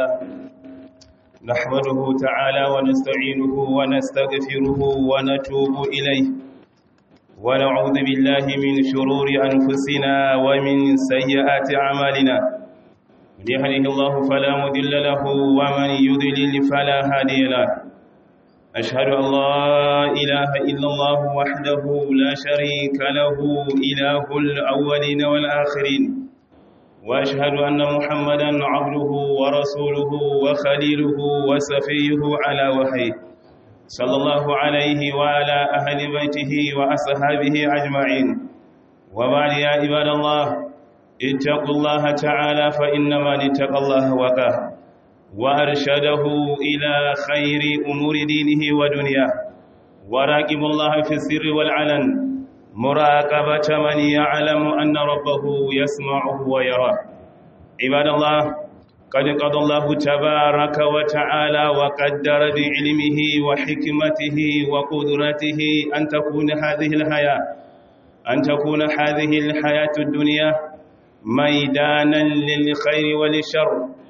لله نحمده تعالى ونستعينه ونستغفره ونتوب إليه ونعوذ بالله من شرور أنفسنا ومن سيئات أعمالنا من يهده الله فلا مضل له ومن يضلل فلا هادي له أشهد أن لا إله إلا الله وحده لا شريك له إله الأولين والآخرين وأشهد أن محمدا عبده ورسوله وخليله وسفيه على وحيه صلى الله عليه وعلى أهل بيته وأصحابه أجمعين وبعد يا عباد الله اتقوا الله تعالى فإنما اتقى الله وقاه وأرشده إلى خير أمور دينه ودنياه وراقب الله في السر والعلن مراقبة من يعلم أن ربه يسمعه ويراه عباد الله قد قضى الله تبارك وتعالى وقدر بعلمه وحكمته وقدرته أن تكون هذه الحياة أن تكون هذه الحياة الدنيا ميدانا للخير وللشر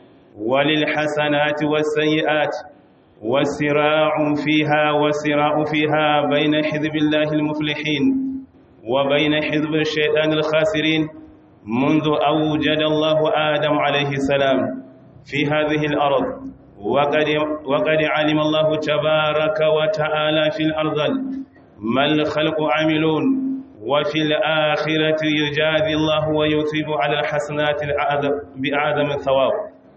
وللحسنات والسيئات والصراع فيها والصراع فيها بين حزب الله المفلحين وبين حزب الشيطان الخاسرين منذ أوجد الله آدم عليه السلام في هذه الأرض وقد, وقد علم الله تبارك وتعالى في الأرض ما الخلق عاملون وفي الآخرة يجازي الله ويثيب على الحسنات بأعظم الثواب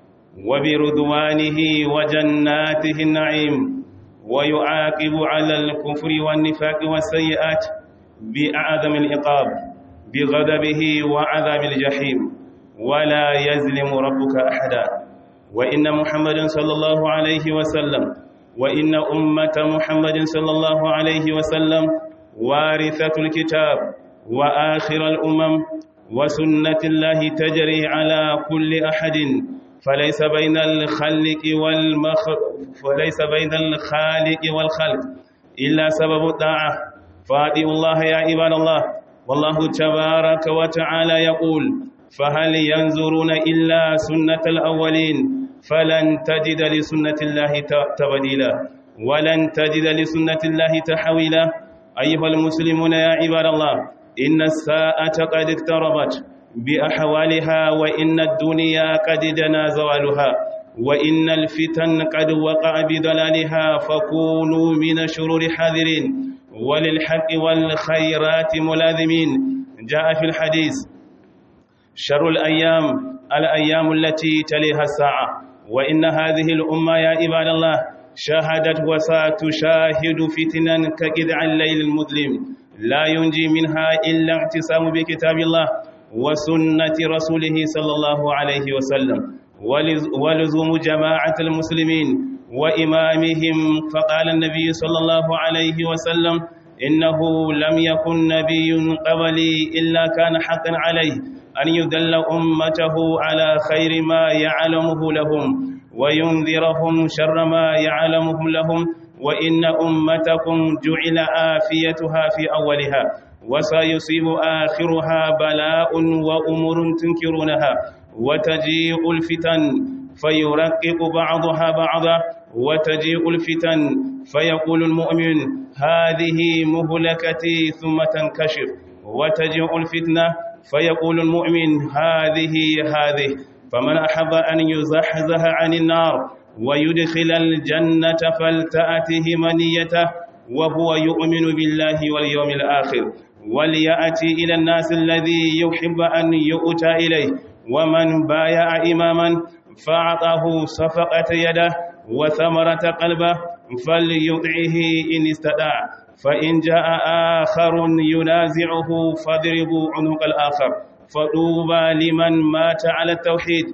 وبرضوانه وجناته النعيم ويعاقب على الكفر والنفاق والسيئات بأعظم العقاب بغضبه وعذاب الجحيم ولا يظلم ربك أحدا وإن محمد صلى الله عليه وسلم وإن أمة محمد صلى الله عليه وسلم وارثة الكتاب وآخر الأمم وسنة الله تجري على كل أحد فليس بين الخلق والمخ فليس بين الخالق والخلق إلا سبب الطاعة فاطيعوا الله يا عباد الله والله تبارك وتعالى يقول فهل ينظرون إلا سنة الأولين فلن تجد لسنة الله تبديلا ولن تجد لسنة الله تحويلا أيها المسلمون يا عباد الله إن الساعة قد اقتربت بأحوالها وإن الدنيا قد دنا زوالها وإن الفتن قد وقع بضلالها فكونوا من شرور حاذرين وللحق والخيرات ملاذمين جاء في الحديث شر الأيام الأيام التي تليها الساعة وإن هذه الأمة يا عباد الله شاهدت وستشاهد فتنا كقدع الليل المظلم لا ينجي منها إلا اعتصام بكتاب الله وسنة رسوله صلى الله عليه وسلم ولزوم جماعة المسلمين وإمامهم فقال النبي صلى الله عليه وسلم إنه لم يكن نبي قبلي إلا كان حقا عليه أن يدل أمته على خير ما يعلمه لهم وينذرهم شر ما يعلمه لهم وإن أمتكم جعل آفيتها في أولها وسيصيب آخرها بلاء وأمور تنكرونها وتجيء الفتن فيرقق بعضها بعضا وتجيء الفتن فيقول المؤمن هذه مهلكتي ثم تنكشف وتجيء الفتنة فيقول المؤمن هذه هذه فمن أحب أن يزحزح عن النار ويدخل الجنة فلتأته منيته وهو يؤمن بالله واليوم الآخر وليأتي إلى الناس الذي يحب أن يؤتى إليه ومن بايع إماما فأعطاه صفقة يده وثمرة قلبه فليطعه إن استطاع فإن جاء آخر ينازعه فاضربوا عنق الآخر فطوبى لمن مات على التوحيد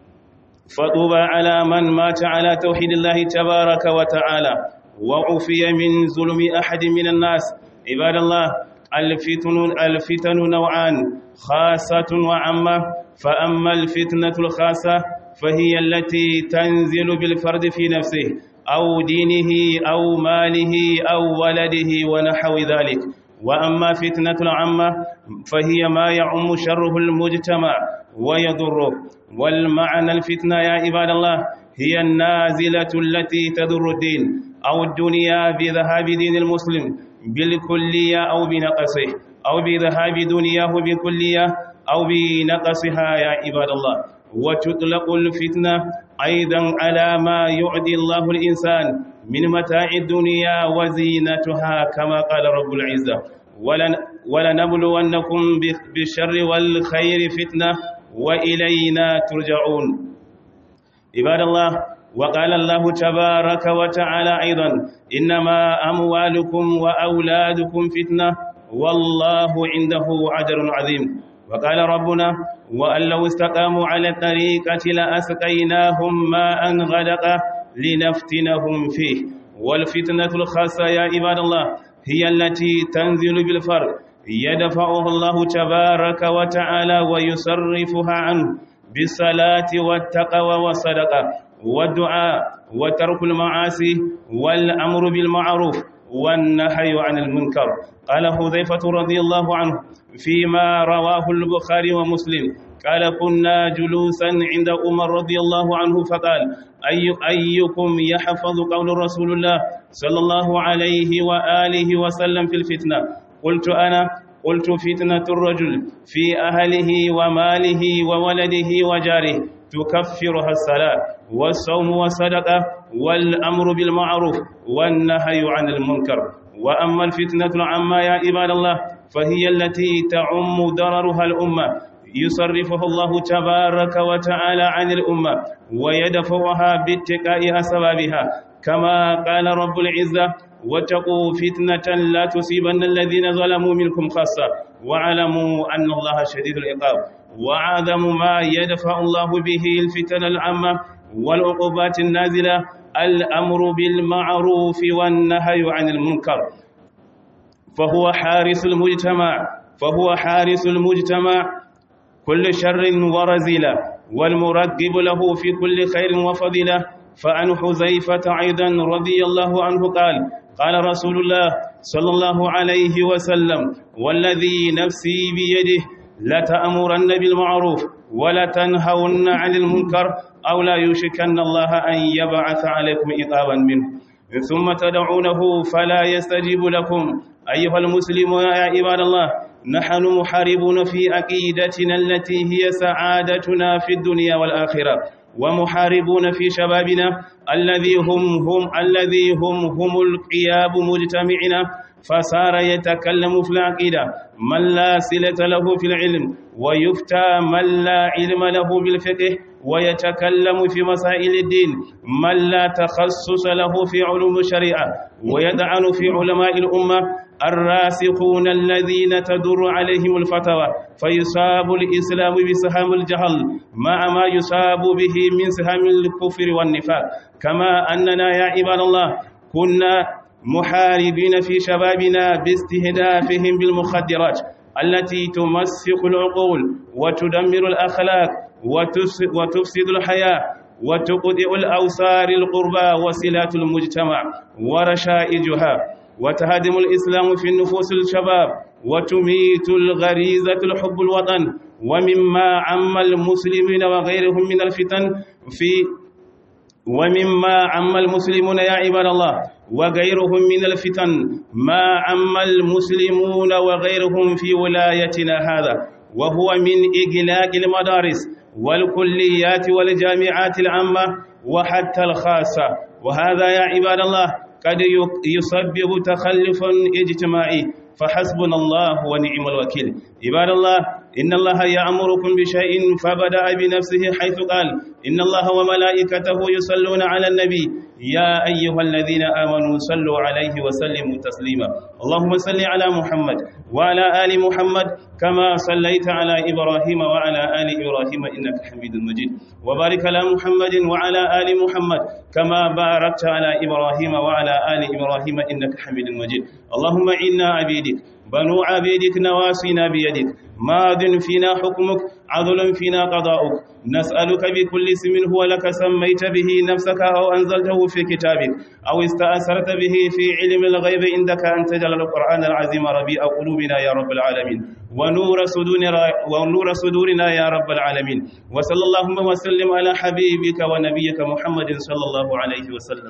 فطوبى على من مات على توحيد الله تبارك وتعالى وعفي من ظلم أحد من الناس عباد الله الفتن الفتن نوعان خاصة وعامة فأما الفتنة الخاصة فهي التي تنزل بالفرد في نفسه أو دينه أو ماله أو ولده ونحو ذلك وأما فتنة العامة فهي ما يعم شره المجتمع ويضره والمعنى الفتنة يا عباد الله هي النازلة التي تضر الدين أو الدنيا بذهاب دين المسلم بالكلية أو بنقصه أو بذهاب دنياه بكلية أو بنقصها يا عباد الله وتطلق الفتنة أيضا على ما يعدي الله الإنسان من متاع الدنيا وزينتها كما قال رب العزة ولن ولنبلونكم بالشر والخير فتنة وإلينا ترجعون عباد الله وقال الله تبارك وتعالى أيضا إنما أموالكم وأولادكم فتنة والله عنده أجر عظيم وقال ربنا وأن لو استقاموا على الطريقة لأسقيناهم ماء غدقا لنفتنهم فيه والفتنة الخاصة يا عباد الله هي التي تنزل بالفرق يدفعه الله تبارك وتعالى ويصرفها عنه بالصلاة والتقوى والصدقة والدعاء وترك المعاصي والأمر بالمعروف والنهي عن المنكر قال حذيفة رضي الله عنه فيما رواه البخاري ومسلم قال كنا جلوسا عند عمر رضي الله عنه فقال أي أيكم يحفظ قول رسول الله صلى الله عليه وآله وسلم في الفتنة قلت أنا قلت فتنة الرجل في أهله وماله وولده وجاره تكفرها الصلاة والصوم والصدقة والأمر بالمعروف والنهي عن المنكر وأما الفتنة العامة يا عباد الله فهي التي تعم ضررها الأمة يصرفه الله تبارك وتعالى عن الأمة ويدفعها باتقاء أسبابها كما قال رب العزة واتقوا فتنة لا تصيبن الذين ظلموا منكم خاصة واعلموا أن الله شديد العقاب وعظم ما يدفع الله به الفتن العامة والعقوبات النازلة الأمر بالمعروف والنهي عن المنكر فهو حارس المجتمع فهو حارس المجتمع كل شر ورزيلة والمرقب له في كل خير وفضيلة فعن حذيفة أيضا رضي الله عنه قال قال رسول الله صلى الله عليه وسلم والذي نفسي بيده لتأمرن بالمعروف ولتنهون عن المنكر أو لا يشكن الله أن يبعث عليكم عقابا منه ثم تدعونه فلا يستجيب لكم أيها المسلمون يا عباد الله نحن محاربون في عقيدتنا التي هي سعادتنا في الدنيا والآخرة ومحاربون في شبابنا الذي هم هم الذي هم هم القياب مجتمعنا فصار يتكلم في العقيدة من لا صلة له في العلم ويفتى من لا علم له بالفقه ويتكلم في مسائل الدين من لا تخصص له في علوم الشريعة ويدعن في علماء الأمة الراسخون الذين تدر عليهم الفتوى فيصاب الإسلام بسهام الجهل مع ما يصاب به من سهام الكفر والنفاق كما أننا يا عباد الله كنا محاربين في شبابنا باستهدافهم بالمخدرات التي تمسخ العقول وتدمر الأخلاق وتفسد الحياة وتقطع الأوسار القربى وصلات المجتمع ورشائجها وتهدم الإسلام في النفوس الشباب وتميت الغريزة الحب الوطن ومما عم المسلمين وغيرهم من الفتن في ومما عم المسلمون يا عباد الله وغيرهم من الفتن ما عم المسلمون وغيرهم في ولايتنا هذا وهو من إغلاق المدارس والكليات والجامعات العامة وحتى الخاصة وهذا يا عباد الله قد يسبب تخلفا اجتماعي فحسبنا الله ونعم الوكيل عباد الله إن الله يأمركم بشيء فبدأ بنفسه حيث قال إن الله وملائكته يصلون على النبي يا أيها الذين آمنوا صلوا عليه وسلموا تسليما اللهم صل على محمد وعلى آل محمد كما صليت على إبراهيم وعلى آل إبراهيم إنك حميد مجيد وبارك على محمد وعلى آل محمد كما باركت على إبراهيم وعلى آل إبراهيم إنك حميد مجيد اللهم إنا عبيدك بنو عبيدك نواسينا بيدك ماض فينا حكمك عضل فينا قضاؤك نسألك بكل اسم هو لك سميت به نفسك أو أنزلته في كتابك أو استأثرت به في علم الغيب عندك أن تجعل القرآن العظيم ربيع قلوبنا يا رب العالمين ونور صدورنا ونور صدورنا يا رب العالمين وصلى اللهم وسلم على حبيبك ونبيك محمد صلى الله عليه وسلم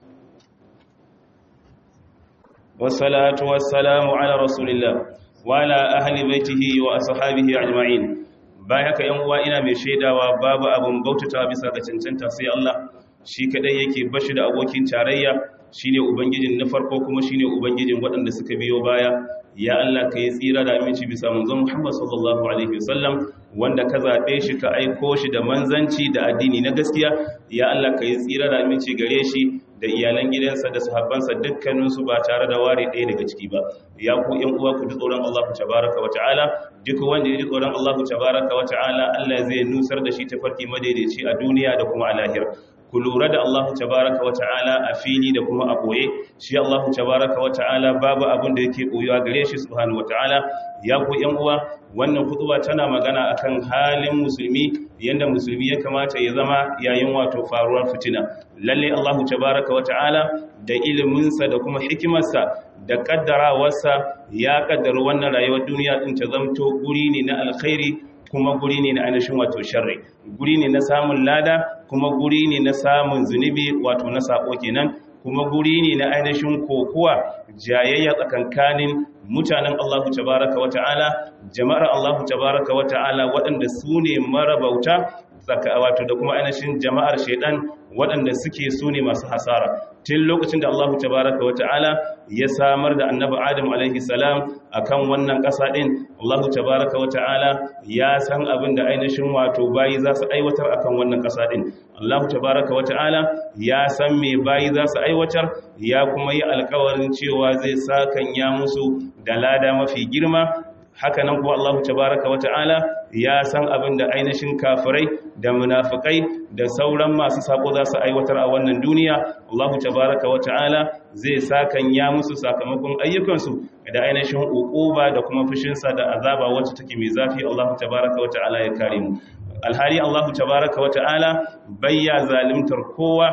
والصلاة والسلام على رسول الله وعلى أهل بيته وأصحابه أجمعين بايك يوم وإنا من شيدا وباب أبو مبوتة بسا كتنتنت سي الله shi kadai yake bashi da abokin tarayya shine ubangijin na farko kuma shine ubangijin waɗanda suka biyo baya ya Allah ka yi tsira da aminci bisa manzon Muhammad sallallahu alaihi wasallam wanda ka zaɓe shi ka aiko shi da manzanci da addini na gaskiya ya Allah ka yi tsira da aminci gare shi da iyalan gidansa da sahabbansa dukkaninsu ba tare da ware ɗaya daga ciki ba ya ku ƴan uwa ku ji tsoron Allah tabaraka wa ta'ala duk wanda ya ji tsoron Allah tabaraka wa ta'ala Allah zai nusar da shi tafarki madaidaici a duniya da kuma a lahira ku lura da Allah tabaraka wa ta'ala a fili da kuma a boye shi Allah tabaraka wa ta'ala babu abin da yake boyuwa gare shi subhanahu wa ta'ala ya ku ƴan uwa wannan kutuba tana magana akan halin musulmi yanda musulmi ya kamata ya zama yayin wato faruwar fitina lalle Allah tabaraka wa ta'ala da iliminsa da kuma hikimarsa da kaddarawarsa ya kaddara wannan rayuwar duniya din ta zamto guri ne na alkhairi kuma guri ne na ainihin wato sharri guri ne na samun lada kuma guri ne na samun zunubi wato na sako kenan kuma guri ne na ainihin kokuwa jayayya tsakankanin mutanen Allah tabaraka wata'ala jama'ar Allah tabaraka wata'ala waɗanda su ne marabauta wato da kuma ainihin jama'ar shaidan waɗanda suke su ne masu hasara tun lokacin da Allah tabaraka wata'ala ya samar da annabi Adam alaihi salam akan wannan ƙasa ɗin Allah tabaraka wata'ala ya san abin da ainihin wato bayi za su aiwatar akan wannan ƙasa ɗin Allah tabaraka wata'ala ya san me bayi za su aiwatar ya kuma yi alkawarin cewa zai sakan ya musu da lada mafi girma haka nan kuwa Allah tabaraka wata'ala ya san abin da ainihin kafirai da munafikai da sauran masu sako za su aiwatar a wannan duniya Allah tabaraka wata'ala zai sakan ya musu sakamakon ayyukansu da ainihin uquba da kuma fushinsa da azaba wacce take mai zafi Allah tabaraka wata'ala ya kare mu alhali Allah tabaraka wata'ala bayya zalimtar kowa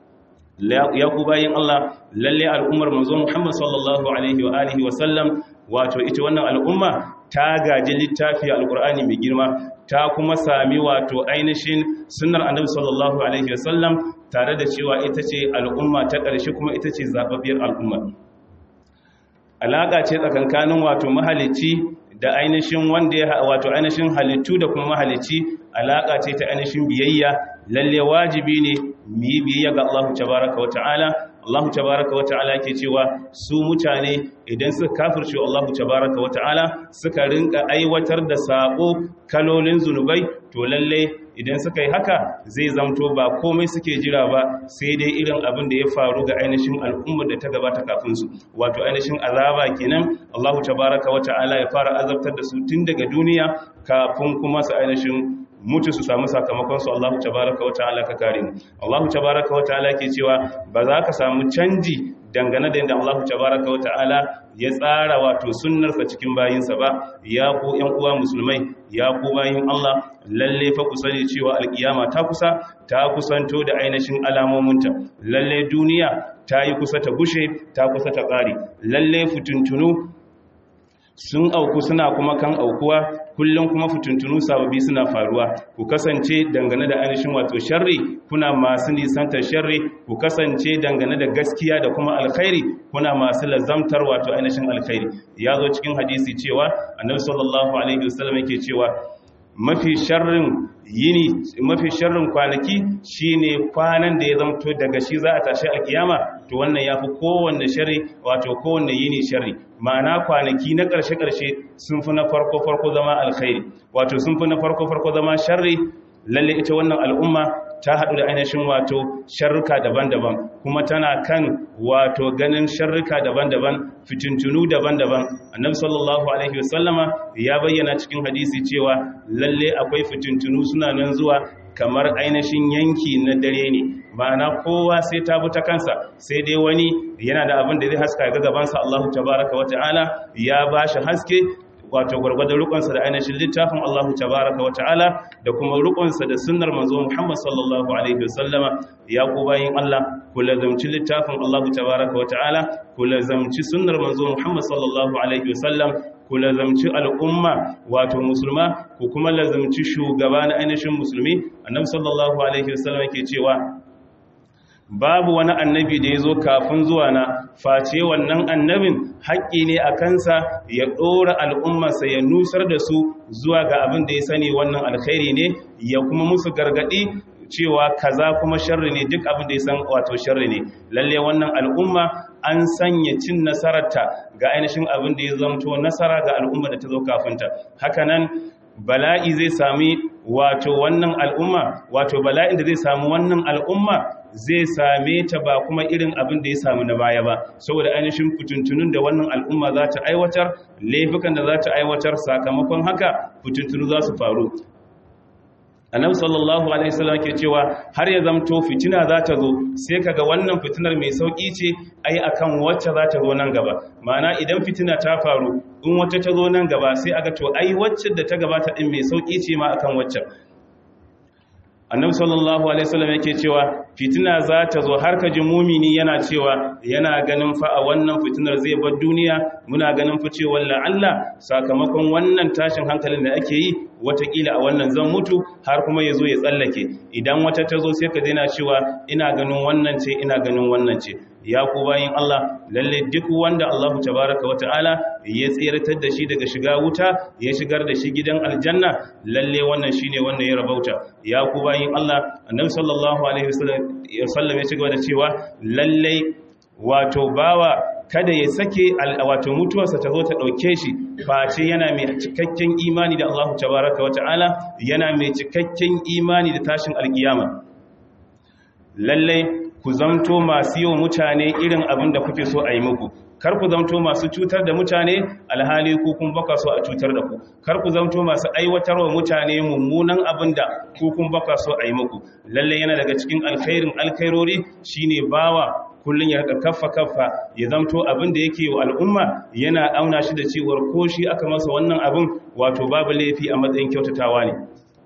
ya ku bayin Allah lalle al'ummar manzo Muhammad sallallahu alaihi wa alihi wa sallam wato ita wannan al'umma ta gaji littafi alkur'ani mai girma ta kuma sami wato ainihin sunnar annabi sallallahu alaihi wasallam tare da cewa ita ce al'umma ta ƙarshe kuma ita ce zababbiyar al'umma alaƙa ce tsakankanin wato mahalicci da ainihin wanda ya wato ainihin halittu da kuma mahalicci alaƙa ce ta ainihin biyayya lalle wajibi ne mu yi biyayya ga Allah tabaraka wa ta'ala Allah tabaraka wa ta'ala ke cewa su mutane idan suka kafirce Allah tabaraka wa ta'ala suka rinka aiwatar da sabo kalolin zunubai to lalle idan suka yi haka zai zamto ba komai suke jira ba sai dai irin abin da ya faru ga ainihin al'ummar da ta gabata kafin su wato ainihin azaba kenan Allah tabaraka wa ta'ala ya fara azabtar da su tun daga duniya kafin kuma su ainihin mutu su samu sakamakonsu Allah tabaraka wa ta'ala ka kare mu Allah tabaraka wa ta'ala ke cewa ba za ka samu canji dangane da yadda Allah tabaraka wa ta'ala ya tsara wato sunnarsa cikin bayinsa ba ya ku ƴan uwa musulmai ya ku bayin Allah lalle fa ku sani cewa alkiyama ta kusa ta kusanto da ainihin alamominta lalle duniya ta yi kusa ta gushe ta kusa ta tsari lalle fituntunu sun auku suna kuma kan aukuwa kullum kuma fituntunu sababi suna faruwa ku kasance dangane da ainihin wato sharri kuna masu nisantar sharri ku kasance dangane da gaskiya da kuma alkhairi kuna masu lazamtar wato ainihin alkhairi ya zo cikin hadisi cewa annabi sallallahu alaihi wasallam yake cewa mafi sharrin yini mafi sharrin kwanaki shine kwanan da ya zamto daga shi za a tashi a kiyama to wannan yafi kowanne sharri wato kowanne yini sharri ma'ana kwanaki na ƙarshe-ƙarshe sun fi na farko-farko zama alkhairi wato sun fi na farko-farko zama sharri lalle ita wannan al'umma ta haɗu da ainihin wato sharruka daban-daban kuma tana kan wato ganin sharruka daban-daban fitintunu daban-daban annabi sallallahu alaihi wasallama ya bayyana cikin hadisi cewa lalle akwai fitintunu suna nan zuwa kamar ainihin yanki na dare ne ma'ana kowa sai ta bi ta kansa sai dai wani yana da abin da zai haska ga gabansa Allahu tabaraka wa ta'ala ya bashi haske wato gwargwadon rukunsa da ainihin littafin Allah tabaraka wa ta'ala da kuma rukunsa da sunnar manzo Muhammad sallallahu alaihi wasallama ya ku bayin Allah ku lazamci littafin Allah tabaraka wa ta'ala ku lazamci sunnar manzo Muhammad sallallahu alaihi wasallam ku lazamci al'umma wato musulma ku kuma lazamci shugaba na ainihin musulmi annabi sallallahu alaihi wasallam yake cewa babu wani annabi da ya zo kafin zuwa na face wannan annabin haƙƙi ne a kansa ya ɗora al'ummarsa ya nusar da su zuwa ga abin da ya sani wannan alkhairi ne ya kuma musu gargaɗi cewa kaza kuma sharri ne duk abin da ya san wato sharri ne lalle wannan al'umma an sanya cin nasararta ga ainihin abin da ya zamto nasara ga al'umma da ta zo kafinta hakanan bala'i zai sami wato wannan al'umma wato bala'in da zai sami wannan al'umma zai same ta ba kuma irin abin da ya samu na baya ba saboda ainihin fituntunun da wannan al'umma za ta aiwatar laifukan da za ta aiwatar sakamakon haka fituntunu za su faru annabi sallallahu alaihi wasallam ke cewa har ya zamto fitina za ta zo sai kaga wannan fitinar mai sauki ce ai akan wacce za ta zo nan gaba ma'ana idan fitina ta faru in wacce ta zo nan gaba sai aga to ai wacce da ta gabata din mai sauki ce ma akan wacce annabi sallallahu alaihi wasallam yake cewa fitina za ta zo har kaji mumini yana cewa yana ganin fa a wannan fitinar zai bar duniya muna ganin fa cewa la'alla sakamakon wannan tashin hankalin da ake yi watakila a wannan zan mutu har kuma ya zo ya tsallake idan wata ta zo sai ka daina cewa ina ganin wannan ce ina ganin wannan ce ya ku bayin Allah lalle duk wanda Allah tabaraka wa ta'ala ya tsiratar da shi daga shiga wuta ya shigar da shi gidan aljanna lalle wannan shine wanda ya rabauta ya ku bayin Allah annabi sallallahu alaihi wasallam ya cigaba da cewa lalle wato bawa kada ya sake wato mutuwarsa ta zo ta ɗauke shi face yana mai cikakken imani da Allah tabaraka wa ta'ala yana mai cikakken imani da tashin alkiyama lallai ku zamto masu yi wa mutane irin abin da kuke so a yi muku kar ku zamto masu cutar da mutane alhali ku kun baka so a cutar da ku kar ku zamto masu aiwatar wa mutane mummunan abin da ku kun baka so a yi muku lalle yana daga cikin alkhairin alkhairori shine bawa kullun ya rika kaffa kaffa ya zamto abin da yake wa al'umma yana auna shi da cewar ko shi aka masa wannan abin wato babu laifi a matsayin kyautatawa ne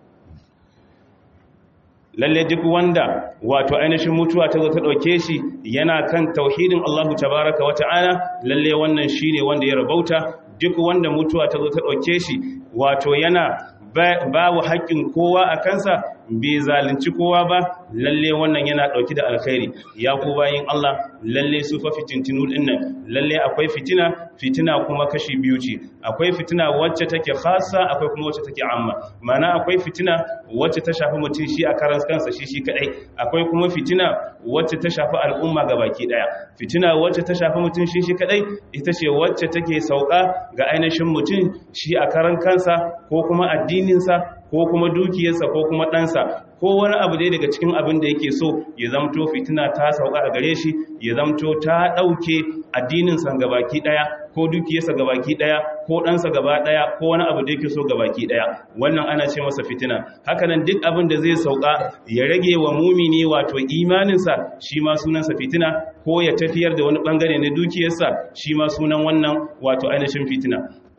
lalle duk wanda wato ainihin mutuwa ta zo ta ɗauke shi yana kan tauhidin Allahu tabaraka wa ta'ala lalle wannan shine wanda ya rabauta duk wanda mutuwa ta zo ta ɗauke shi wato yana babu haƙƙin kowa a kansa bai zalunci kowa ba lalle wannan yana ɗauki da alkhairi ya ku bayin Allah lalle su fa fitintinu din nan lalle akwai fitina fitina kuma kashi biyu ce akwai fitina wacce take khassa akwai kuma wacce take amma mana akwai fitina wacce ta shafi mutum shi a karan kansa shi shi kadai akwai kuma fitina wacce ta shafi al'umma gabaki daya fitina wacce ta shafi mutum shi shi kadai ita ce wacce take sauka ga ainihin mutum shi a karan kansa ko kuma addininsa ko kuma dukiyarsa ko kuma ɗansa ko wani abu dai daga cikin abin da yake so ya zamto fitina ta sauka a gare shi ya zamto ta ɗauke addininsa gabaki ɗaya ko dukiyarsa gabaki ɗaya ko ɗansa gaba ɗaya ko wani abu da yake so gabaki ɗaya wannan ana ce masa fitina hakanan duk abin da zai sauka ya rage wa mumini wato imaninsa shi ma sunansa fitina ko ya tafiyar da wani ɓangare na dukiyarsa shi ma sunan wannan wato ainihin fitina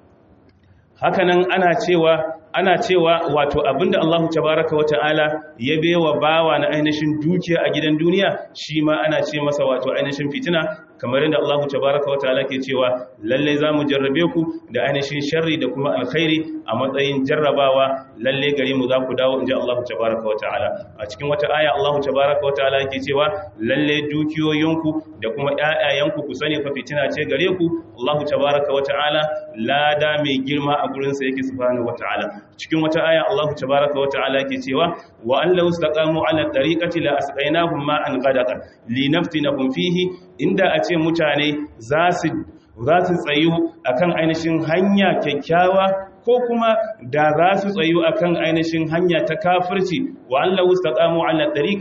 hakanan ana cewa ana cewa wato abinda Allah tabaraka wata'ala ya bewa bawa na ainihin dukiya a gidan duniya shi ma ana ce masa wato ainihin fitina kamar yadda Allah tabaraka wata'ala ke cewa lalle za mu jarrabe ku da ainihin sharri da kuma alkhairi a matsayin jarrabawa lalle gare mu za ku dawo inji Allah tabaraka wata'ala a cikin wata aya Allah tabaraka wata'ala ke cewa lalle dukiyoyinku da kuma ƴaƴayenku ku sani fa fitina ce gare ku Allah tabaraka wata'ala lada mai girma a gurin sa yake subhanahu wata'ala cikin wata aya Allah tabaraka wa ta'ala ke cewa wa an law istaqamu ala tariqati la asqainahum ma'an ghadaqa linaftinahum fihi inda a ce mutane za su za su tsayu akan ainihin hanya kyakkyawa ko kuma da za su tsayu akan ainihin hanya ta kafirci wa an law istaqamu ala tariqa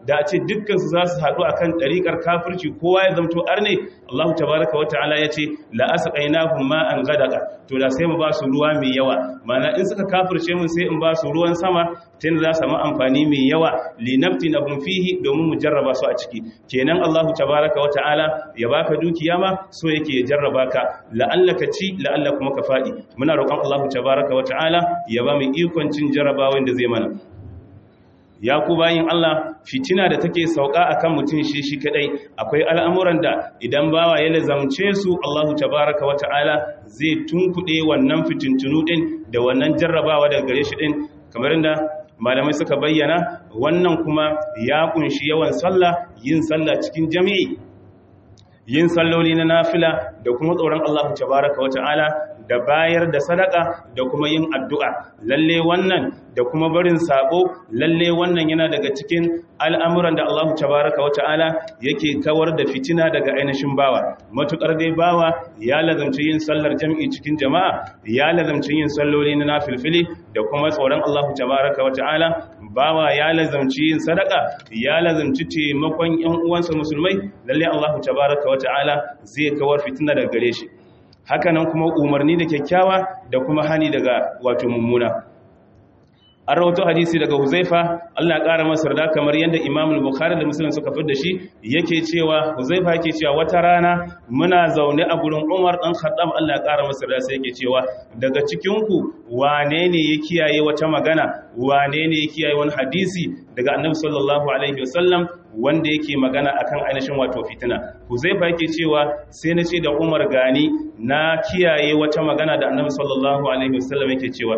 da a ce dukkan su za su haɗu akan ɗariƙar kafirci kowa ya zamto arne Allah tabaraka wa ta'ala ya ce la asqainahum ma'an ghadaqa to da sai mu ba su ruwa mai yawa mana in suka kafirce mun sai in ba su ruwan sama tun za su samu amfani mai yawa linaftinahum fihi domin mu jarraba su a ciki kenan Allah tabaraka wa ta'ala ya baka dukiya ma so yake ya jarraba ka la'allaka ci la'alla kuma ka fadi muna roƙon Allah tabaraka wa ta'ala ya ba mu ikon cin jarrabawan da zai mana ya ku bayin Allah fitina da take sauka akan mutum shi shi kadai akwai al'amuran da idan bawa ya lazamce su Allahu tabaraka wa ta'ala zai tunkuɗe wannan fitintunu din da wannan jarrabawa daga gare shi din kamar inda malamai suka bayyana wannan kuma ya kunshi yawan sallah yin sallah cikin jami'i yin salloli na nafila da kuma tsoron Allahu tabaraka wa ta'ala da bayar da sadaka da kuma yin addu'a lalle wannan da kuma barin sabo lalle wannan yana daga cikin al'amuran da Allahu tabaraka wa ta'ala yake kawar da fitina daga ainihin bawa matukar dai bawa ya lazamci yin sallar jam'i cikin jama'a ya lazamci yin salloli na nafilfili da kuma tsoron Allahu tabaraka wa ta'ala bawa ya lazamci yin sadaka ya lazamci taimakon ‘yan uwansa musulmai lalle Allahu tabaraka wa ta'ala zai kawar fitina daga gare shi hakanan kuma umarni da kyakkyawa da kuma hani daga wato mummuna an rawato hadisi daga huzaifa Allah ya ƙara masa da kamar yadda imam bukhari da muslim suka fi da shi yake cewa huzaifa yake cewa wata rana muna zaune a gurin umar ɗan khattab Allah ya ƙara masa da sai yake cewa daga cikinku wane ne ya kiyaye wata magana wane ne ya kiyaye wani hadisi daga annabi sallallahu alaihi wasallam wanda yake magana akan ainihin wato fitina huzaifa yake cewa sai na ce da umar gani na kiyaye wata magana da annabi sallallahu alaihi wasallam yake cewa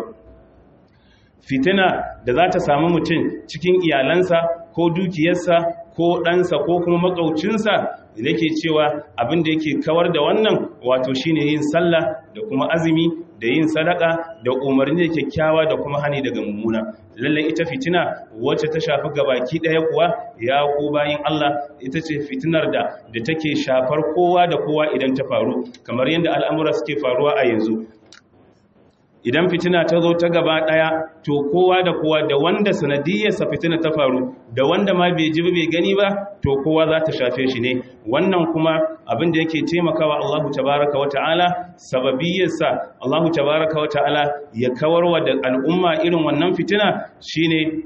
fitina da za ta samu mutum cikin iyalansa ko dukiyarsa ko ɗansa ko kuma makaucinsa da yake cewa abin da yake kawar da wannan wato shine yin sallah da kuma azumi da yin sadaka da umarni da kyakkyawa da kuma hani daga mummuna lallai ita fitina wacce ta shafi gabaki ɗaya kuwa ya ku bayin Allah ita ce fitinar da da take shafar kowa da kowa idan ta faru kamar yadda al'amura suke faruwa a yanzu idan fitina ta zo ta gaba daya to kowa da kowa da wanda sanadiyarsa fitina ta faru da wanda ma bai ji bai gani ba to kowa za ta shafe shi ne wannan kuma abin da yake taimakawa Allahu tabaraka wa ta'ala sababiyarsa Allahu tabaraka wa ta'ala ya kawarwa da al'umma irin wannan fitina shine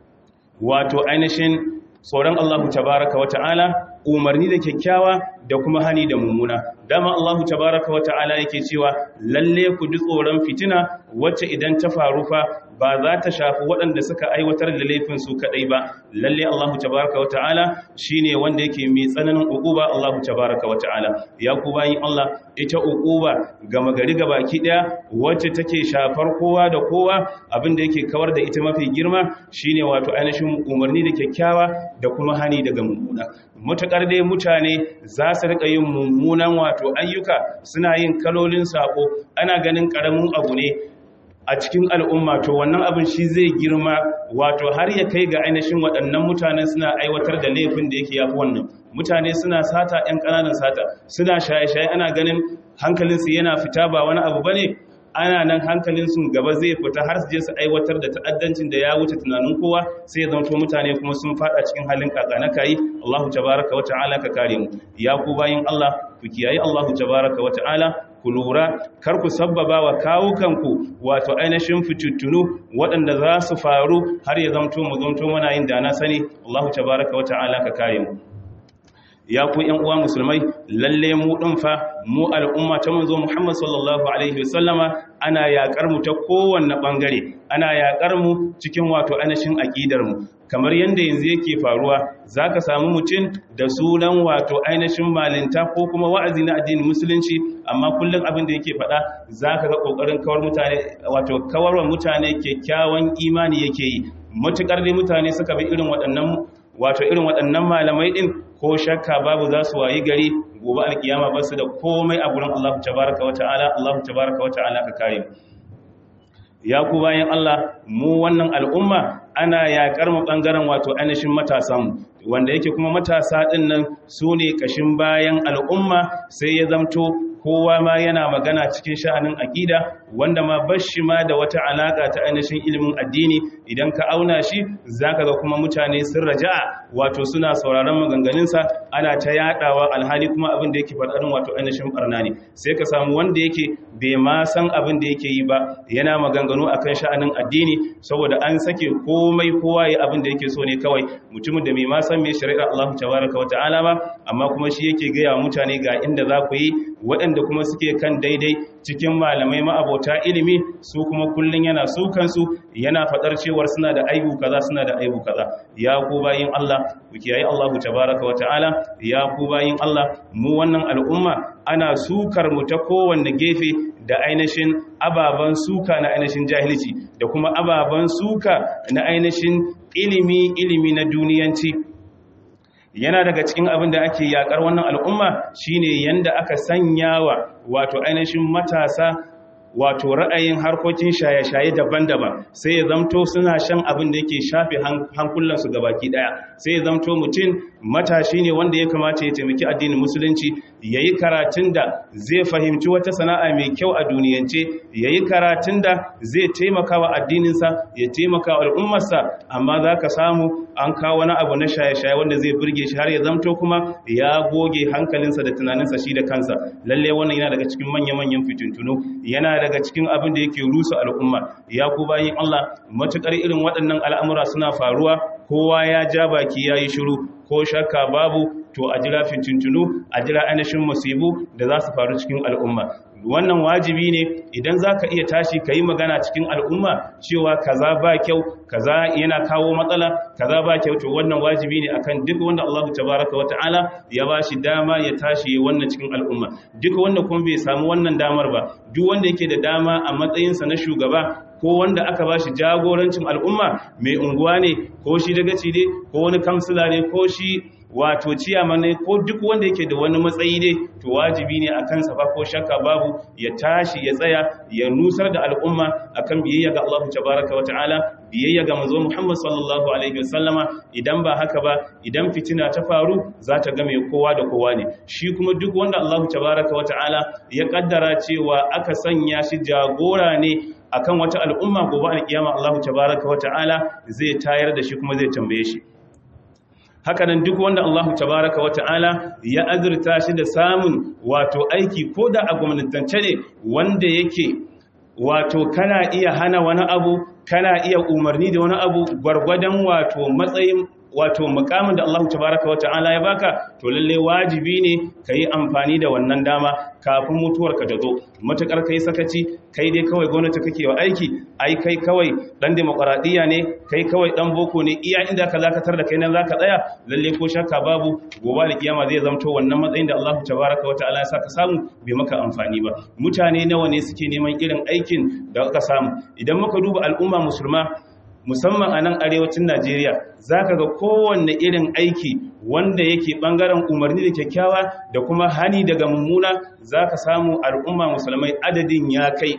wato ainihin tsoron Allahu tabaraka wa ta'ala umarni da kyakkyawa da kuma hani da mummuna dama Allahu tabaraka wa ta'ala yake cewa lalle ku ji tsoron fitina wacce idan ta faru fa ba za ta shafi waɗanda suka aiwatar da laifin su kadai ba lalle Allahu tabaraka wa ta'ala shine wanda yake mai tsananin uquba Allahu tabaraka wa ta'ala ya ku bayin Allah ita uquba gama gari gabaki daya wacce take shafar kowa da kowa abinda yake kawar da ita mafi girma shine wato ainihin umarni da kyakkyawa da kuma hani daga mummuna mutakar dai mutane za su rika yin mummunan wato ayyuka suna yin kalolin sako ana ganin karamin abu ne a cikin al'umma to wannan abin shi zai girma wato har ya kai ga ainihin waɗannan mutane suna aiwatar da laifin da yake yafi wannan mutane suna sata 'yan ƙananan sata suna shaye-shaye ana ganin hankalinsu yana fita ba wani abu ba ne ana nan hankalinsu gaba zai fita har su je su aiwatar da ta'addancin da ya wuce tunanin kowa sai ya zanto mutane kuma sun fada cikin halin kaka na kayi Allahu tabaraka wa ta'ala ka kare mu ya ku bayin Allah ku kiyaye Allahu tabaraka wa ta'ala ku lura kar ku sabbaba wa kawukanku wato ainihin fituttunu waɗanda za su faru har ya zamto mu zamto muna yin dana sani Allahu tabaraka wa ta'ala ka kare mu ya ku ‘yan uwa musulmai lalle mu ɗin fa mu al'umma ta manzo Muhammad sallallahu Alaihi wasallama ana yaƙar mu ta kowanne ɓangare ana yaƙar mu cikin wato ainihin aƙidar mu kamar yadda yanzu yake faruwa za ka samu mutum da sunan wato ainihin malinta ko kuma wa'azi na addinin musulunci amma kullum abin da yake faɗa za ka ga ƙoƙarin kawar mutane wato kawarwa mutane kyakkyawan imani yake yi matuƙar dai mutane suka bi irin waɗannan wato irin waɗannan malamai ɗin ko shakka babu za su wayi gari gobe alkiyama ba su da komai a gurin Allah tabaraka wa ta'ala Allah tabaraka wa ta'ala ka kare ya ku bayan Allah mu wannan al'umma ana yaƙar mu ɓangaren wato ainihin matasan wanda yake kuma matasa ɗin nan su ne ƙashin bayan al'umma sai ya zamto kowa ma yana magana cikin sha'anin aƙida wanda ma bashi ma da wata alaka ta ainihin ilimin addini idan ka auna shi zaka ga kuma mutane sun raja'a wato suna sauraron maganganunsa ana ta yadawa alhali kuma abin da yake faɗaɗin wato ainihin barna ne sai ka samu wanda yake bai ma san abin da yake yi ba yana maganganu akan sha'anin addini saboda an sake komai kowa ya abin da yake so ne kawai mutumin da bai ma san me shari'ar Allah tabaraka wa ta'ala ba amma kuma shi yake gaya wa mutane ga inda za ku yi waɗanda kuma suke kan daidai cikin malamai ma'abota ilimi su kuma kullun yana su kansu yana faɗar cewar suna da aibu kaza suna da aibu kaza ya ku bayin Allah ku kiyaye Allah tabaraka wa ta'ala ya ku bayin Allah mu wannan al'umma ana sukar mu ta kowanne gefe da ainihin ababen suka na ainihin jahilci da kuma ababen suka na ainihin ilimi ilimi na duniyanci yana daga cikin abin da ake yakar wannan al'umma shine yanda aka sanyawa wato ainihin matasa wato ra'ayin harkokin shaye-shaye daban-daban sai ya zamto suna shan abin da yake shafe hankulansu gabaki daya sai ya zamto mutum matashi ne wanda ya kamata ya taimaki addinin musulunci ya yi karatun da zai fahimci wata sana'a mai kyau a duniyance ya yi karatun da zai taimaka wa addininsa ya taimaka wa al'ummarsa amma za ka samu an kawo wani abu na shaye-shaye wanda zai burge shi har ya zamto kuma ya goge hankalinsa da tunaninsa shi da kansa lalle wannan yana daga cikin manya-manyan fitintunu yana daga cikin abin da yake rusa al'umma ya ku bayin Allah matukar irin waɗannan al'amura suna faruwa kowa ya ja baki ya yi shiru ko shakka babu to a jira fitintunu a jira ainihin musibu da za su faru cikin al'umma wannan wajibi ne idan za ka iya tashi ka yi magana cikin al'umma cewa kaza ba kyau kaza yana kawo matsala kaza ba kyau to wannan wajibi ne akan duk wanda Allah tabaraka wa ta'ala ya ba shi dama ya tashi wannan cikin al'umma duk wanda kuma bai samu wannan damar ba duk wanda yake da dama a matsayinsa na shugaba ko wanda aka ba shi jagorancin al'umma mai unguwa ne ko shi dagaci ne ko wani kamsila ne ko shi wato ciyama ne ko duk wanda yake da wani matsayi ne to wajibi ne akan sa ba ko shakka babu ya tashi ya tsaya ya nusar da al'umma akan biyayya ga Allah tabaraka wata'ala biyayya ga manzo Muhammad sallallahu alaihi wasallama idan ba haka ba idan fitina ta faru za ta game kowa da kowa ne shi kuma duk wanda Allah tabaraka wata'ala ya kaddara cewa aka sanya shi jagora ne akan wata al'umma gobe alkiyama Allah tabaraka wata'ala zai tayar da shi kuma zai tambaye shi hakanan duk wanda Allah tabaraka wa ta'ala ya azurta shi da samun wato aiki ko da a gwamnatance ne wanda yake wato kana iya hana wani abu kana iya umarni da wani abu gwargwadon wato matsayin wato mukamin da Allah tabaraka wa ta'ala ya baka to lalle wajibi ne yi amfani da wannan dama kafin mutuwarka ta zo matukar kai sakaci kai dai kawai gwamnati kake wa aiki ai kai kawai dan demokradiya ne kai kawai dan boko ne iya inda ka zakatar da kai nan zaka tsaya lalle ko shakka babu gobe da kiyama zai zamto wannan matsayin da Allah tabaraka wa ta'ala ya saka samu bai maka amfani ba mutane nawa ne suke neman irin aikin da aka samu idan muka duba al'umma musulma musamman a nan arewacin Najeriya za ka ga kowanne irin aiki wanda yake ɓangaren umarni da kyakkyawa da kuma hani daga mummuna za ka samu al'umma musulmai adadin ya kai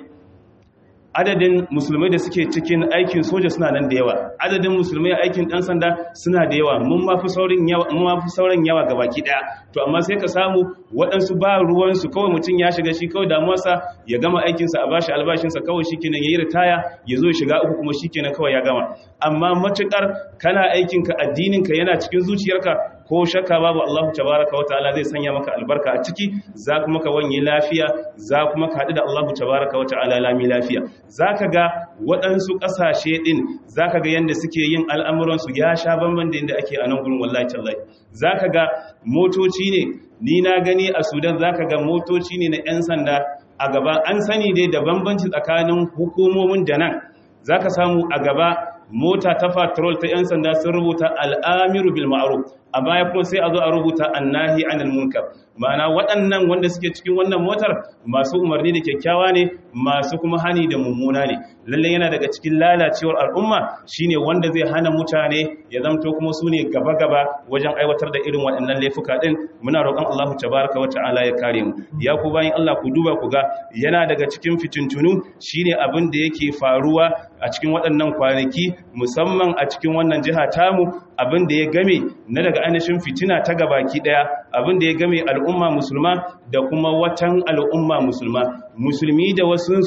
adadin musulmai da suke cikin aikin soja suna nan da yawa adadin musulmai a aikin ɗan sanda suna da yawa mun ma fi sauran yawa ga baki ɗaya to amma sai ka samu waɗansu ba ruwansu kawai mutum ya shiga shi kawai damuwarsa ya gama aikinsa a bashi albashinsa kawai shi kenan ya yi ritaya ya zo shiga uku kuma shi kenan kawai ya gama amma matuƙar kana aikinka addininka yana cikin zuciyarka ko shakka babu Allah tabaraka wataala zai sanya maka albarka a ciki za kuma ka wanye lafiya za kuma ka haɗu da Allah tabaraka wataala lami lafiya zaka ga waɗansu ƙasashe ɗin zaka ga yanda suke yin al'amuransu ya sha bamban da yanda ake a nan gurin wallahi tallahi zaka ga motoci ne ni na gani a Sudan zaka ga motoci ne na 'yan sanda a gaba an sani dai da bambanci tsakanin hukumomin da nan zaka samu a gaba mota ta patrol ta 'yan sanda sun rubuta al'amiru bil ma'ruf a baya kuma sai a zo a rubuta annahi anil munkar ma'ana waɗannan wanda suke cikin wannan motar masu umarni da kyakkyawa ne masu kuma hani da mummuna ne lalle yana daga cikin lalacewar al'umma shine wanda zai hana mutane ya zamto kuma su ne gaba-gaba wajen aiwatar da irin waɗannan laifuka ɗin muna roƙon Allah tabaraka wa ta'ala ya kare mu ya ku bayan Allah ku duba ku ga yana daga cikin fitintunu shine abin da yake faruwa a cikin waɗannan kwanaki musamman a cikin wannan jiha tamu abin da ya game na daga ainihin fitina ta gabaki daya abin da ya game al'umma musulma da kuma watan al'umma musulma musulmi da wasunsu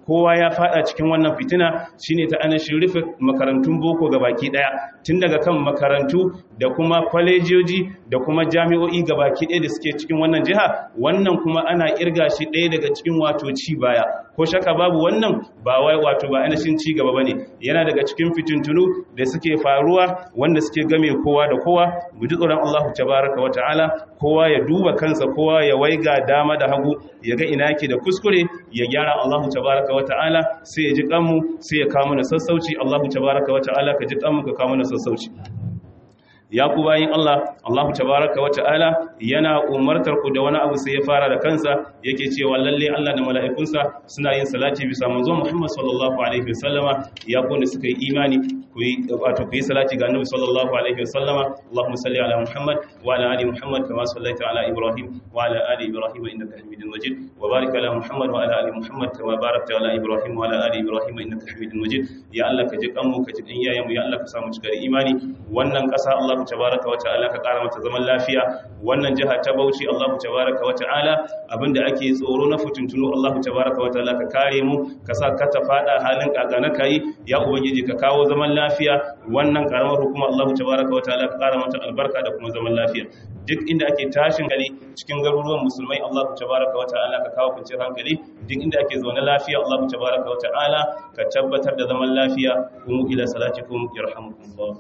kowa ya fada cikin wannan fitina shine ta anashin rufe makarantun boko gabaki daya tun daga kan makarantu da kuma kwalejoji da kuma jami'o'i gabaki daya da suke cikin wannan jiha wannan kuma ana irga shi daya daga cikin wato ci baya ko shaka babu wannan ba wai wato ba anashin ci gaba bane yana daga cikin fitintunu da suke faruwa wanda suke game kowa da kowa mu ji tsoron Allah tabaraka wa ta'ala kowa ya duba kansa kowa ya waiga dama da hagu ya ga ina yake da kuskure ya gyara Allah tabaraka wa ta'ala sai ya ji kanmu sai ya kawo mana sassauci Allah tabaraka wa ta'ala ka ji kanmu ka kawo mana sassauci ya ku bayin Allah Allah tabaraka wa ta'ala yana umartar ku da wani abu sai ya fara da kansa yake cewa lalle Allah da mala'ikunsa suna yin salati bisa manzo Muhammad sallallahu alaihi wasallama ya ku ne suka yi imani ku yi wato ku yi salati ga Annabi sallallahu alaihi wasallama Allahumma salli ala Muhammad wa ala ali Muhammad kama sallaita ala Ibrahim wa ala ali Ibrahim innaka Hamidum Majid wa barik ala Muhammad wa ala ali Muhammad kama barakta ala Ibrahim wa ala ali Ibrahim innaka Hamidum Majid ya Allah ka ji kanmu ka ji kan yayanmu ya Allah ka samu cikar imani wannan kasa Allah tabaraka wa ta'ala ka kara mata zaman lafiya wannan jiha ta Bauchi Allah tabaraka wa ta'ala abinda ake tsoro na fitintunu Allah tabaraka wa ta'ala ka kare mu ka sa ka ta fada halin kagana kai ya ubangiji ka kawo zaman lafiya wannan karamar hukuma Allah tabaraka wa ta'ala ka kara mata albarka da kuma zaman lafiya duk inda ake tashin gari cikin garuruwan musulmai Allah tabaraka wa ta'ala ka kawo kwanciyar hankali duk inda ake zaune lafiya Allah tabaraka wa ta'ala ka tabbatar da zaman lafiya kuma ila salatikum yarhamukumullah